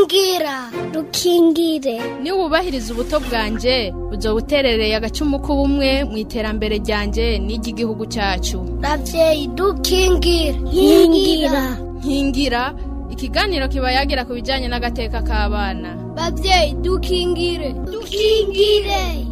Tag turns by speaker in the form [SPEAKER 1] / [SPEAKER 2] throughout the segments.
[SPEAKER 1] rukingira rukingire
[SPEAKER 2] niba wubahiriza ubuto bwanjye uzoba uterereye agacumu k'ubumwe mu iterambere ryanjye n'iry'igihugu cyacu
[SPEAKER 1] ravyeyi dukingire nkingira
[SPEAKER 2] nkingira ikiganiro kiba yagira ku bijyanye n'agateka k'abana
[SPEAKER 1] bavyeyi dukingire dukingire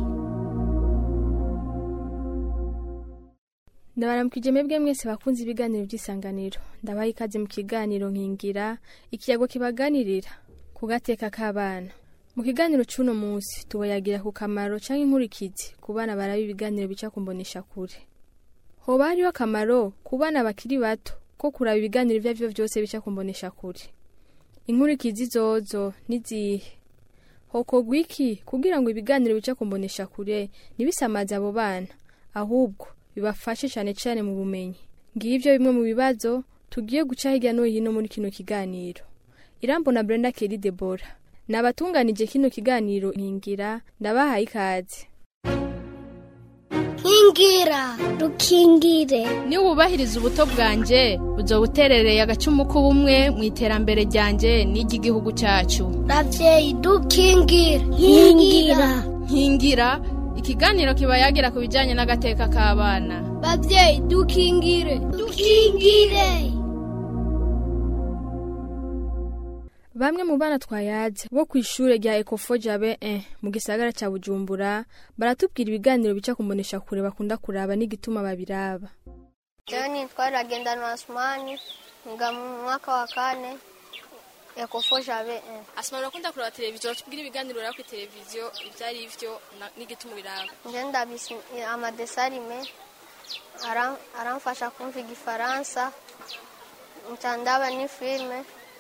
[SPEAKER 3] ndabaramukije mwebwe mwese bakunze ibiganiro by'isanganiro ndabaha ikaze mu kiganiro nkingira ikiyago kibaganirira ku gateka k'abana mu kiganiro cy'uno munsi tubayagira ku kamaro cyangwa inkurikizi ku bana baraba ibiganiro bica kumbonesha kure hoba hariho akamaro ku bana bakiri bato ko kuraba ibiganiro ibyo ari byo byose bica kumbonesha kure inkurikizi zozo n'izihe hokorwa iki kugira ngo ibiganiro bica kumbonesha kure ntibisamaze abo bana ahubwo bibafashe cyane cyane mu bumenyi ngibyo bimwe mu bibazo tugiye guca hirya no hino muri kino kiganiro irambo na brenda keri debora ni abatunganije kino kiganiro nkingira ndabahaye ikaze
[SPEAKER 1] nkingira rukingire
[SPEAKER 2] niba wubahiriza ubuto bwanjye uzoba uterereye agacumu k'ubumwe mu iterambere ryanjye n'iry'igihugu cyacu
[SPEAKER 1] ravyeyi dukingire nkingira
[SPEAKER 2] nkingira ikiganiro kiba yagira ku bijyanye n'agateka k'abana
[SPEAKER 1] bavyeyi dukingire dukingire
[SPEAKER 3] bamwe mu bana twayaze bo ku ishure rya ekofo jabe 1 mu gisagara cya bujumbura baratubwira ibiganiro bica kumbonesha kure bakunda kuraba n'igituma babiraba
[SPEAKER 4] Leo nitwa Ragendana Asmani nga mu mwaka wa kane ekofo jabe
[SPEAKER 3] asima urakunda kuraba televiziyo batubwira ibiganiro uraba kuri televiziyo ibyo ari byo n'igituma ubiraba
[SPEAKER 4] ngenda bisi amadesarime aram- aramfasha kumva igifaransa ncandaba ni filime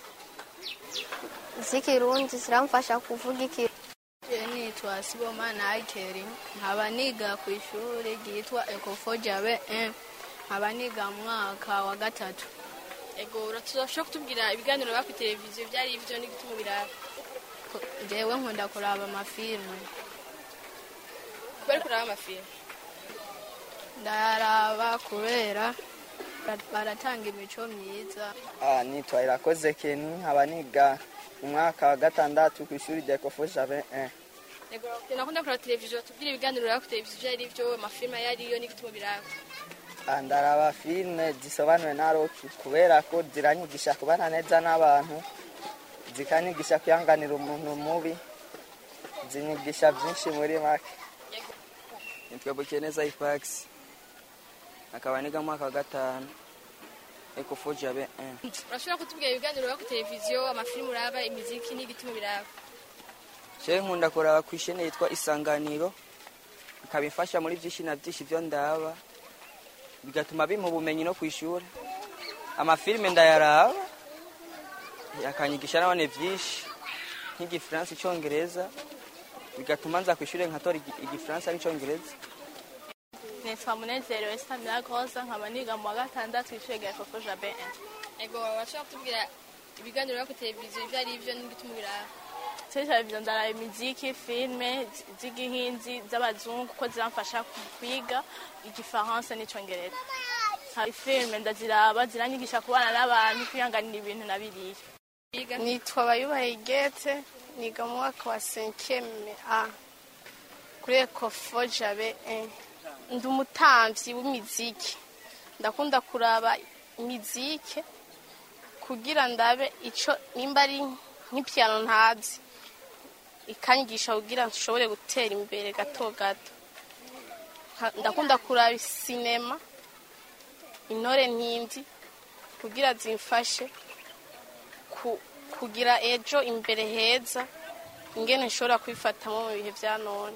[SPEAKER 4] z'ikirundi ziramfasha kuvuga ikirundi
[SPEAKER 5] Je nitwa Sibomana Aikeri nkaba niga ku ishuri ryitwa Ecofo Jabe 1 nkaba niga mu mwaka wa gatatu
[SPEAKER 3] ego urashobora kutubwira ibiganiro uraba kuri televiziyo ibyo ari byo n'igituma ubiraba
[SPEAKER 5] Ko- jewe nkunda kuraba amafilme
[SPEAKER 3] bari kuraba amafilme
[SPEAKER 5] ndaraba kubera bara- baratanga imico myiza
[SPEAKER 6] Ah, nitwa irakoze keni nkaba niga mu mwaka wa gatandatu ku ishuri rya ekofo jabe 1
[SPEAKER 3] ego nakunda kuraba televiziyo batubwira ibiganiro uraba kuri televiziyo ibyo ari byo amafilme ayo ariyo n'igituma ubiraba
[SPEAKER 6] Ah, ndaraba filime zisobanuwe na roki kubera ko ziranyigisha kubana neza n'abantu zikanyigisha kwihanganira umuntu mubi zinyigisha byinshi muri make
[SPEAKER 7] nitwa bukeneza ifax akaba niga mu mwaka wa gatanu ekofo jabe 1
[SPEAKER 3] urashobora kutubwira ibiganiro uraba kuri televiziyo amafilme uraba imiziki n'igituma ubiraba
[SPEAKER 7] jewe nkunda kuraba ku ishene yitwa isanganiro ikaba imfasha muri byinshi na byinshi byo ndaba bigatuma bimpa ubumenyi no ku ishuri amafilime ndayaraba akanyigisha nabone byinshi nk'igifaransa icyongereza bigatuma nza ku ishuri nkatora igi- igifaransa n'icyongereza
[SPEAKER 5] nitwa Munezero Esther Mirakoza nkaba niga mu wa gatandatu ishuri rya Ecofo Jabe 1
[SPEAKER 3] ego urashobora kutubwira ibiganiro uraba kuri televiziyo ibyo ari byo n'igituma ubiraba
[SPEAKER 5] kuri televiziyo ndaraba imiziki filime z- z'igihinzi z'abazungu kuko ziramfasha kwiga igifaransa n'icyongereza hari filime ndaziraba ziranyigisha kubana n'abantu kwihanganira ibintu na biriya
[SPEAKER 8] nitwa bayubaye gete niga mu mwaka wa senkeme a kuri ekofo jabe e ndi umutambyi w'imiziki ndakunda kuraba imiziki kugira ndabe ico nimba ari nk'ipiyano ntazi ikanyigisha kugira nshobore gutera imbere gato gato Nka- ndakunda kuraba sinema intore ntindi kugira zimfashe ku- kugira ejo imbere heza ingene nshobora kwifatamo mu bihe bya none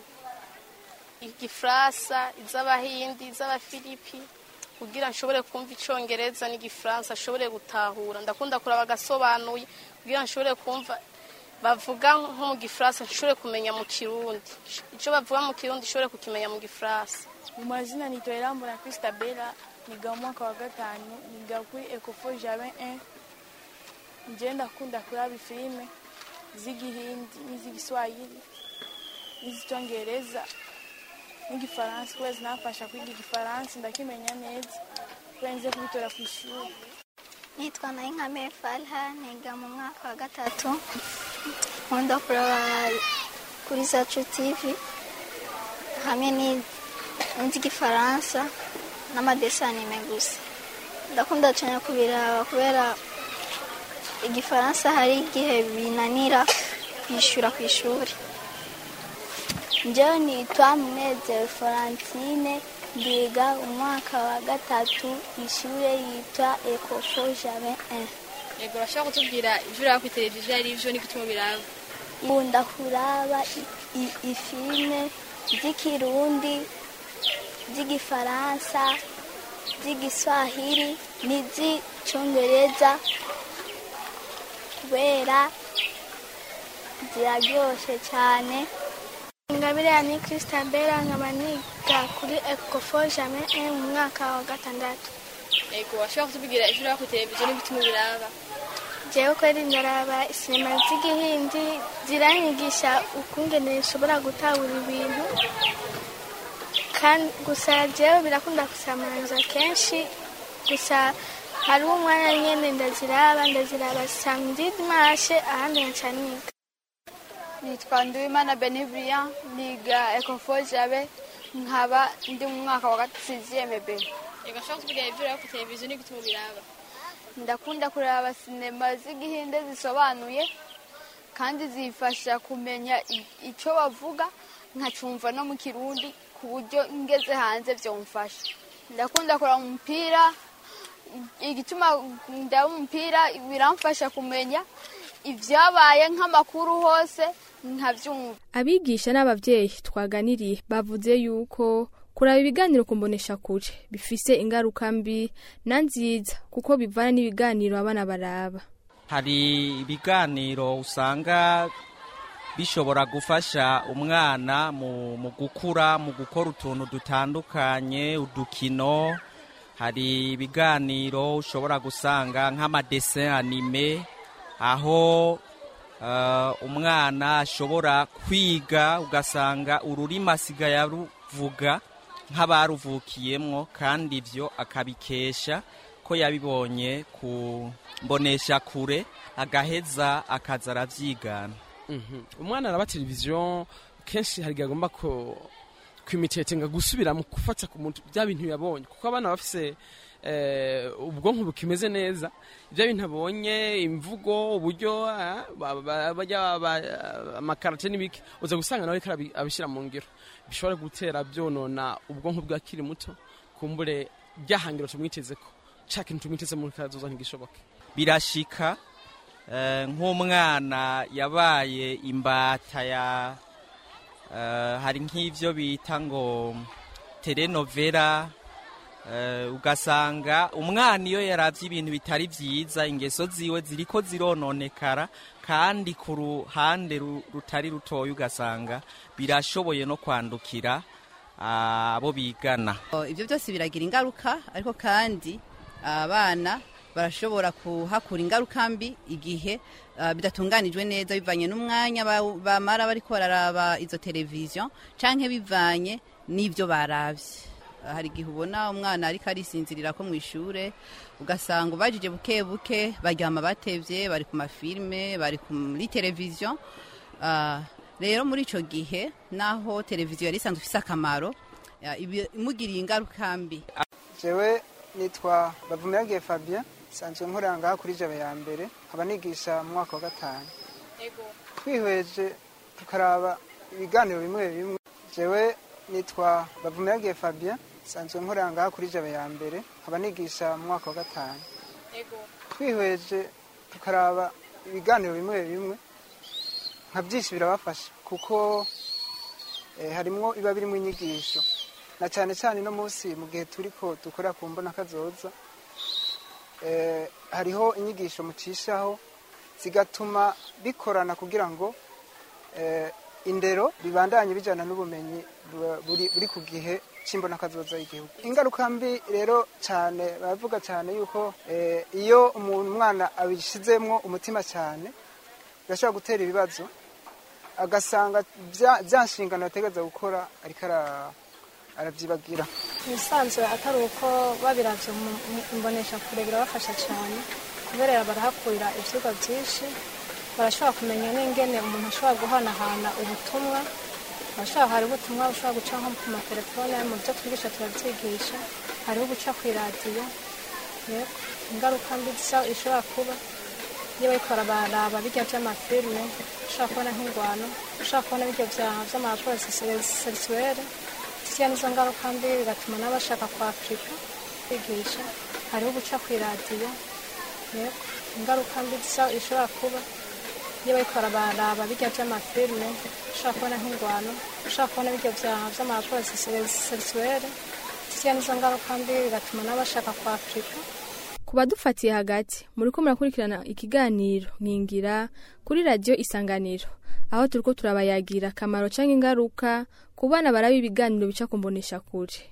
[SPEAKER 8] igifaransa iz'abahindi iz'abafilipi kugira nshobore kumva icyongereza n'igifaransa nshobore gutahura ndakunda kuraba agasobanuye kugira nshobore kumva bavuga nko mu gifaransa nshobore kumenya mu kirundi icyo bavuga mu kirundi nshobore kukimenya mu gifaransa
[SPEAKER 9] Mu mazina nitwa Irambona Christabella niga mu mwaka wa gatanu niga kuri Ecofo Jabe 1 nje ndakunda kuraba filime z'igihindi n'iz'igiswahili n'iz'icyongereza n'igifaransa kubera zinamfasha kwiga igifaransa ndakimenya neza kubera nze kubitora ku ishuri
[SPEAKER 4] nitwa nayinkame falha niga mu mwaka wa gatatu nkunda kuraba kuri zacu tivi hamwe ni- n'igifaransa n'amadesanime gusa ndakunda cyane kubiraba kubera igifaransa hari igihe binanira kwishyura ku ishuri njyewe nitwa munezero florentine ndiga umwaka wa gatatu ishuri yitwa ekofo jabe 1
[SPEAKER 3] yego urashobora kutubwira ibyo uraba kuri televiziyo ari byo n'igituma biraba
[SPEAKER 4] nkunda kuraba i- i- ifilime z'ikirundi z'igifaransa z'igiswahili n'iz'icyongereza kubera ziraryoshye cyane ingabire ya ni christabella nkaba niga kuri ecofo jame mu mwaka wa gatandatu
[SPEAKER 3] yego urashobora kutubwira ibyo uraba kuri televiziyo n'igituma biraba
[SPEAKER 4] jewe kweri ndaraba sinema z'igihindi ziranyigisha ukungene nshobora gutahura ibintu kandi gusa jewe birakunda kusamanza kenshi gusa hariho umwanya nyene ndaziraba ndaziraba samedi dimanche ahandi nca niga
[SPEAKER 10] nitwa nduwimana benibria niga ekofo jabe nkaba ndi mu mwaka wa gatatu b
[SPEAKER 3] yego urashobora kutubwira ibyo uraba kuri televiziyo n'igituma biraba
[SPEAKER 10] ndakunda kureba sinema z'igihinde zisobanuye kandi zifasha kumenya i- icyo bavuga nkacumva no mu kirundi ku buryo ngeze hanze byomfasha ndakunda kureba umupira i- igituma ndaba umupira biramfasha kumenya ibyabaye nk'amakuru hose nkabyumva
[SPEAKER 3] abigisha n'ababyeyi twaganiriye bavuze yuko kuraba ibiganiro ku kure bifise ingaruka mbi na nziza kuko bivana n'ibiganiro abana baraba
[SPEAKER 11] hari ibiganiro usanga bishobora gufasha umwana mu, mu gukura mu gukora utuntu dutandukanye udukino hari ibiganiro ushobora gusanga nk'amadesin anime aho uh, umwana ashobora kwiga ugasanga ururimi asigaye aruvuga nk'abaruvukiyemwo kandi ibyo akabikesha ko yabibonye ku mbonesha kure agaheza akaza arabyigana
[SPEAKER 12] Mhm. umwana araba televiziyo kenshi hari igihe agomba ko kwimitetinga gusubira mu gufata ku muntu bya bintu yabonye kuko abana bafise eh, ubwonko bukimeze neza ibyo bintu abonye imvugo uburyo ah, ba- ba- bajya ba- amakarate n'ibiki uza gusanga nawe ariko arabi- abishyira mu ngiro bishobora gutera byonona ubwonko bw'akiri muto kumbure ryahangiro tumwiteze ko ca kintu tumwiteze mu kazoza ntigishoboke
[SPEAKER 11] birashika eh, nk'umwana yabaye imbata ya eh, hari nk'ivyo bita ngo telenovela eh, ugasanga umwana iyo yaravye ibintu bitari vyiza ingeso ziwe ziriko zirononekara kandi ku ruhande ru- rutari rutoya ugasanga birashoboye no kwandukira ah, abo bigana
[SPEAKER 13] Oh, ibyo byose biragira ingaruka ariko kandi abana barashobora kuhakura ingaruka mbi igihe ah, bidatunganijwe neza bivanye n'umwanya ba- bamara bariko bararaba izo televiziyo canke bivanye n'ibyo baravye Ah, hari igihe ubona umwana ariko arisinzirira ko mu ishure ugasanga ubajije buke buke baryama batevye bari ku mafilme bari ku- muri televiziyo Ah, rero muri ico gihe naho televiziyo yari isanzwe ifise akamaro ah, ibi- imugiriye ingaruka mbi
[SPEAKER 14] jewe nitwa bavumiragiye fabien nsanzwe nkorera ngaha kuri jabe ya mbere nkaba nigisha mu mwaka wa gatanu twihweje tukaraba ibiganiro bimwe bimwe jewe nitwa bavumiragiye fabien nsanzwe nkorera ngaha kuri jabe ya mbere nkaba nigisha mu mwaka wa gatanu twihweje tukaraba ibiganiro bimwe bimwe nka byinshi birabafasha kuko eh, harimwo biba birimo inyigisho na cyane cyane no munsi mu gihe turi ko dukora ku mbona kazoza eh, hariho inyigisho mucishaho zigatuma bikorana kugira ngo eh, indero bibandanye bijyana n'ubumenyi bu- buri buri ku gihe cy'imbona kazoza y'igihugu ingaruka mbi rero cyane baravuga cyane yuko eh, iyo umuntu umwana abishizemwo umutima cyane birashobora gutera ibibazo agasanga bya bya nshingano yategereza gukora ariko ara- arabyibagira
[SPEAKER 15] ibisanzwe atari uko babiravye mu mbonesha kure birabafasha cyane kubera barahakurira ivyigwa byinshi barashobora kumenya n'ingene umuntu ashobora guhanahana ubutumwa barashobora hari ubutumwa bushobora guca nko ku matelefone mu byo twigisha turabyigisha hariho ubuca ku iradiyo yego ingaruka mbi zisa- ishobora kuba iyo bariko baraba birya vy'amafilme ushobora kubona nk'ingwano ushobora kubona birya vya- vy'amaraporo sexuelle ziriya nizo ngaruka mbi bigatuma n'abashaka kwafurika kwigisha hariho ubuca ku iradiyo yego ingaruka mbi zisa- ishobora kuba iyo bariko baraba birya vy'amafilme ushobora kubona nk'ingwano ushobora kubona birya vya- vy'amaraporo sexuelle ziriya nizo ngaruka mbi bigatuma n'abashaka kwafurika
[SPEAKER 3] ku badufatiye hagati muriko murakurikirana ikiganiro nkingira kuri radiyo isanganiro aho turiko turabayagira akamaro canke ingaruka ku bana baraba ibiganiro bica ku mbonesha kure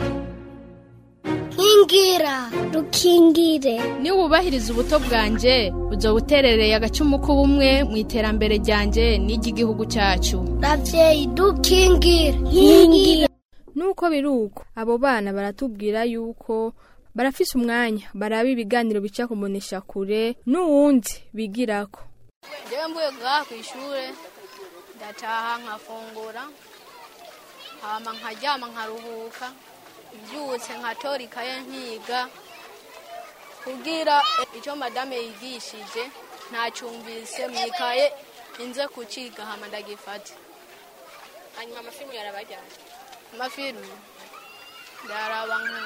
[SPEAKER 1] nkingira rukingire
[SPEAKER 2] niba wubahiriza ubuto bwanje uzo buterereye agacumu k'ubumwe mu iterambere ryanje n'iry'igihugu cyacu
[SPEAKER 1] ravyeyi dukingire nkingira
[SPEAKER 3] nuko biri uko abo bana baratubwira yuko barafise umwanya baraba ibiganiro bica ku mbonesha kure n'uwundi bigirako
[SPEAKER 8] njyewe mvuye ngaha ku ishuri ndataha nkafungura hama nkaryama nkaruhuka mbyutse nkatora ikaye nkiga kugira icyo madame yigishije ntacyumvise mu ikaye inze kuciga hama ndagifata
[SPEAKER 16] hanyuma amafilmu yarabajyanye
[SPEAKER 8] amafilmu ndaraba nka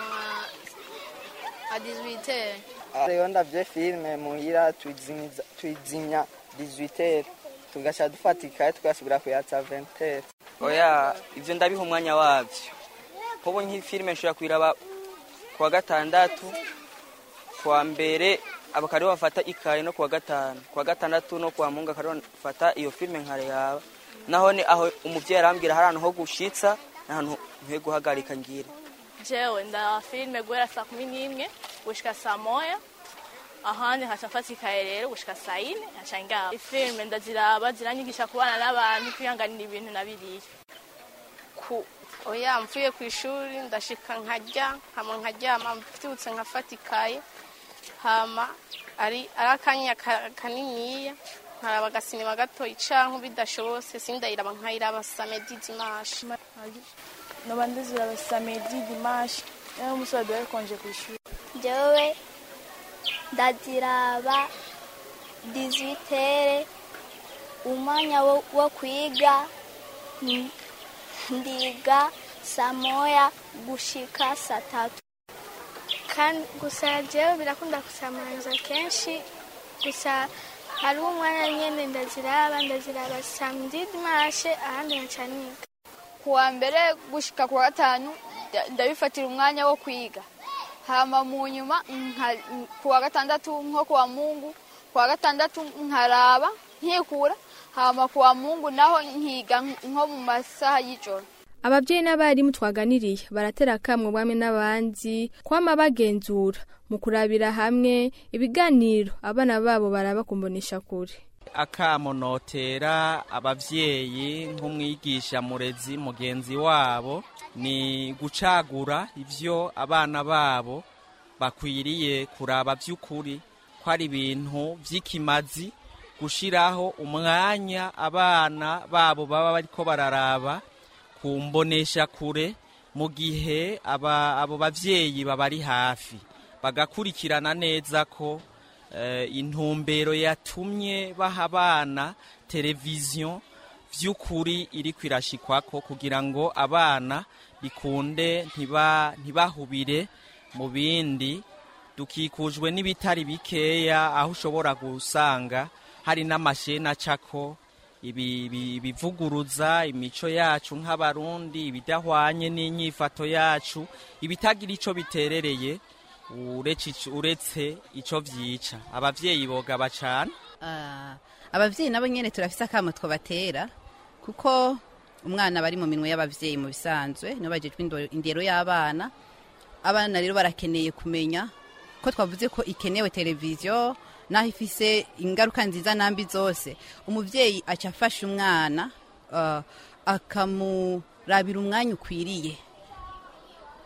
[SPEAKER 8] nka dizibitere
[SPEAKER 6] rero ndavye filime muhira tuyizimiza- tuyizimya 18 tugaca dufata ikaye tugasubira kuyatsa 20
[SPEAKER 7] oya ivyo ndabiha umwanya wavyo nkubu nk'ifilime nshobora kuyiraba kuwa gatandatu kuwa mbere abakariho bafata ikaye no kuwa gatanu kuwa gatandatu no kuwa mungu akariho bafata iyo filime nkareba naho ni aho umuvyeyi arambwira hari ahantu ho gushitsa n'ahantu nkwiye guhagarika ngira
[SPEAKER 5] jewe nda filime guhera saa kumi n'imwe gushika saa moya ahandi nkaca mfata ikaye rero gushika saa yine nkaca ngaba ifilime ndaziraba ziranyigisha kubana n'abantu kwihanganira ibintu na biriya
[SPEAKER 8] ku oya mvuye ku ishuri ndashika nkarya hama nkaryama mbyutse nkafata ikaye hama ari ari akanya ka- kaniniya nkaraba agasinema gatoyi canke bidashobotse sindayiraba nkayiraba samedi dimanche
[SPEAKER 9] noba ndiziraba samedi dimanche niyo umunsi waduhaye konje ku ishuri
[SPEAKER 4] jewe ndaziraba dizitere umwanya wo, wo kwiga n- ndiga saa moya gushika saa tatu
[SPEAKER 15] kandi gusa jewe birakunda kusamanza kenshi gusa hariho umwanya nyene ndaziraba ndaziraba samedi dimanche ahandi nkaca niga
[SPEAKER 10] kuwa mbere gushika kuwa gatanu nda- ndabifatira umwanya wo kwiga hama mu nyuma nka- kuwa gatandatu nko kuwa mungu kuwa gatandatu nkaraba nkikura hama kuwa mungu naho nkiga nko mu masaha y'ijoro
[SPEAKER 3] ababyeyi n'abarimu twaganiriye baratera akamwe bamwe n'abandi kwama bagenzura mu kurabira hamwe ibiganiro abana babo baraba ku mbonesha kure
[SPEAKER 11] akamonotera abavyeyi nk'umwigisha murezi mugenzi wabo ni gucagura ivyo abana babo bakwiriye kuraba vy'ukuri ko ari ibintu vy'ikimazi gushiraho umwanya abana babo baba bariko bararaba ku mbonesha kure mu gihe aba abo bavyeyi babari hafi bagakurikirana neza ko eh, intumbero yatumye baha abana televiziyo vy'ukuri iri kwirashikwako kugira ngo abana bikunde ntiba ntibahubire mu bindi dukikujwe n'ibitari bikeya aho ushobora gusanga hari n'amasheni acako ibi ibi- bivuguruza imico yacu nk'abarundi ibidahwanye n'inyifato yacu ibitagira ico biterereye uretse ico- uretse ico vyica abavyeyi bogaba cane
[SPEAKER 13] Ah, abavyeyi nabo nyene turafise akamo twobatera kuko umwana bari mu minwe y'abavyeyi mu bisanzwe nibo bajejwe indo- indero y'abana abana rero barakeneye kumenya ko twavuze ko ikenewe televiziyo naho ifise ingaruka nziza nambi zose umuvyeyi aca afasha umwana ah, akamurabira umwanya ukwiriye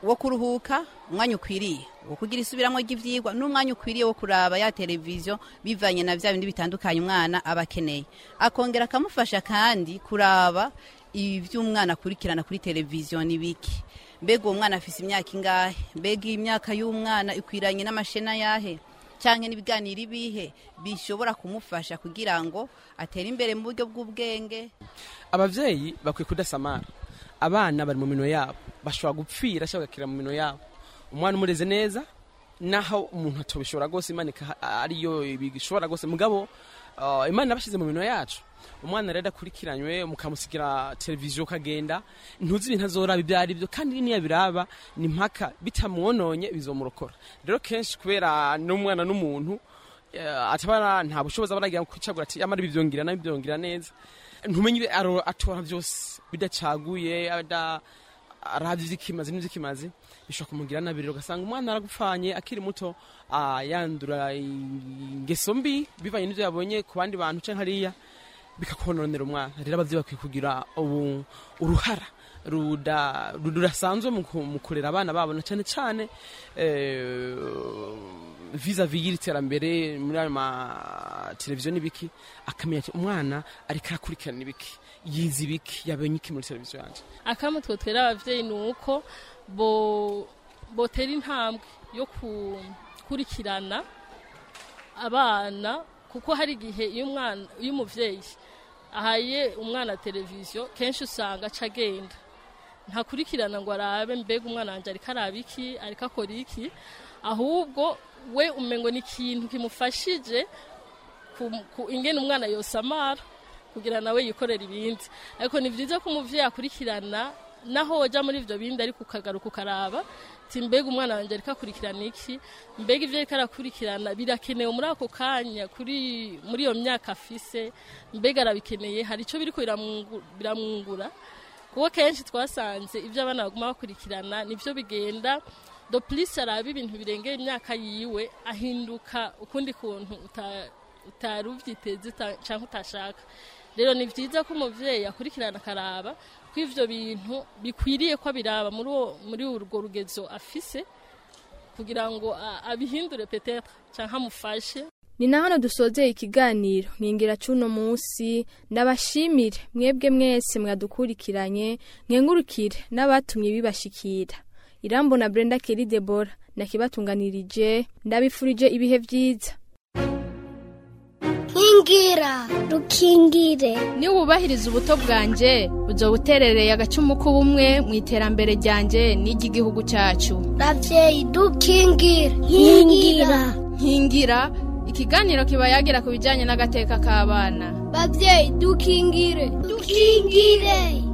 [SPEAKER 13] wo kuruhuka umwanya ukwiriye wo kugira isubiramo ry'ivyigwa n'umwanya ukwiriye wo kuraba ya televiziyo bivanye na vya bindi bitandukanye umwana aba akeneye akongera akamufasha kandi kuraba ivy'umwana akurikirana kuri televiziyo ni biki mbega uwo mwana afise imyaka ingahe mbega imyaka y'umwana ikwiranye n'amashena yahe canke n'ibiganiro ibihe bishobora kumufasha kugira ngo atere imbere mu buryo bw'ubwenge
[SPEAKER 12] abavyeyi bakwiye kudasamara abana bari mu mino yabo bashobora gupfira cyangwa bagakira mu mino yabo umwana umureze neza naho umuntu atobishobora rwose imana ika- ariyo bishobora rwose mugabo uh, imana yabashyize mu mino yacu umwana rero akurikiranywe mukamusigira televiziyo ukagenda ntuzi ibintu azoraba ibyo ari byo kandi niyo biraba ni mpaka bitamwononye bizomurokora rero kenshi kubera n'umwana n'umuntu eh, atabara nta bushobozi aba aragira kwicagura ati amara ibi byongira nabi byongira neza ntumenye ibi aro- atora byose bidacaguye ada arabye ivy'ikimazi n'ivy'ikimazi bishobora kumugira nabi rero ugasanga umwana aragupfanye akiri muto ah, yandura ingeso mbi bivanye n'ivyo yabonye ku bandi bantu canke hariya bikakononera umwana rero abavyeyi bakwiye kugira ubu uruhara ruda- rudasanzwe mu ku- mu kurera abana babo na cane cane eh, vis-a-vis y'iri terambere muri ayo mateleviziyo n'ibiki akamenya ati umwana ariko arakurikirana ibiki yize ibiki yabonye iki muri televiziyo yanje
[SPEAKER 17] akamwe twe twera abavyeyi ni uko bo botera intambwe yo gukurikirana abana kuko hari igihe iyo umwana iyo umuvyeyi ahaye umwana televiziyo kenshi usanga aca agenda ntakurikirana ngo arabe mbega umwana wanje ariko araba iki ariko akora iki ahubwo we umengo ni ikintu kimufashije ku- ku- ingene umwana yosamara kugira nawe yikorera ibindi ariko ni byiza ko umuvyeyi akurikirana naho woja muri ivyo bindi ariko ukagaruka ukaraba ti mbega umwana wanje ariko akurikirana iki mbega ivyo ariko arakurikirana birakenewe muri ako kanya kuri muri iyo myaka afise mbega arabikeneye hari ico biriko biramwungu- biramwungura kuko kenshi twasanze ibyo abana baguma bakurikirana nivyo bigenda do plus araba ibintu birengeye imyaka yiwe ahinduka ukundi kuntu uta- utari uvyiteze uta- canke utashaka rero ni vyiza ko umuvyeyi akurikirana akaraba ko ivyo bintu bikwiriye ko abiraba muri uwo- muri urwo rugezo afise kugira ngo a- abihindure petetre canke amufashe
[SPEAKER 3] ni na hano dusozeye ikiganiro nkingira cuno munsi ndabashimire mwebwe mwese mwadukurikiranye nkengurukire n'abatumye bibashikira irambo na brenda keri debora nakibatunganirije ndabifurije ibihe vyiza
[SPEAKER 1] nkingira rukingire
[SPEAKER 2] niba wubahiriza ubuto bwanjye uzo buterereye agacumu k'ubumwe mu iterambere ryanjye n'iry'igihugu cyacu
[SPEAKER 1] ravyeyi dukingire nkingira
[SPEAKER 2] nkingira ikiganiro kiba yagira ku bijyanye n'agateka k'abana
[SPEAKER 1] bavyeyi dukingire dukingire